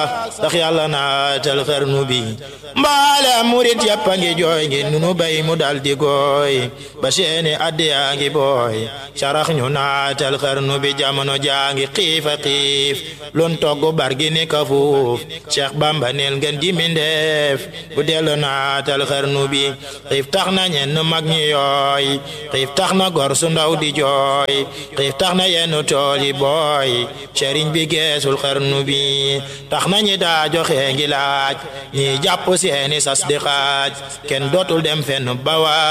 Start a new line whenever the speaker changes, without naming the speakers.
tax yàlla naatal xarnu bi mbaale murit yàpp a ngi jooy ngi nunu bay mu dal di gooy ba seeni addi yaa ngi booy sarax ñu naatal xarnu bi jamono jaa ngi xiifa xiif lun togg bargi ni ka fuuf Cheikh Bamba neel ngeen di mindeef bu dellu naatal xarnu bi xiif tax na ñenn mag ñi yooy xiif tax na gor su ndaw di jooy xiif tax na yenn tool yi booy sëriñ bi geesul xarnu bi tax na ñi daa joxe ngi laaj ñi jàpp seeni sas di xaaj kenn dootul dem fenn bawa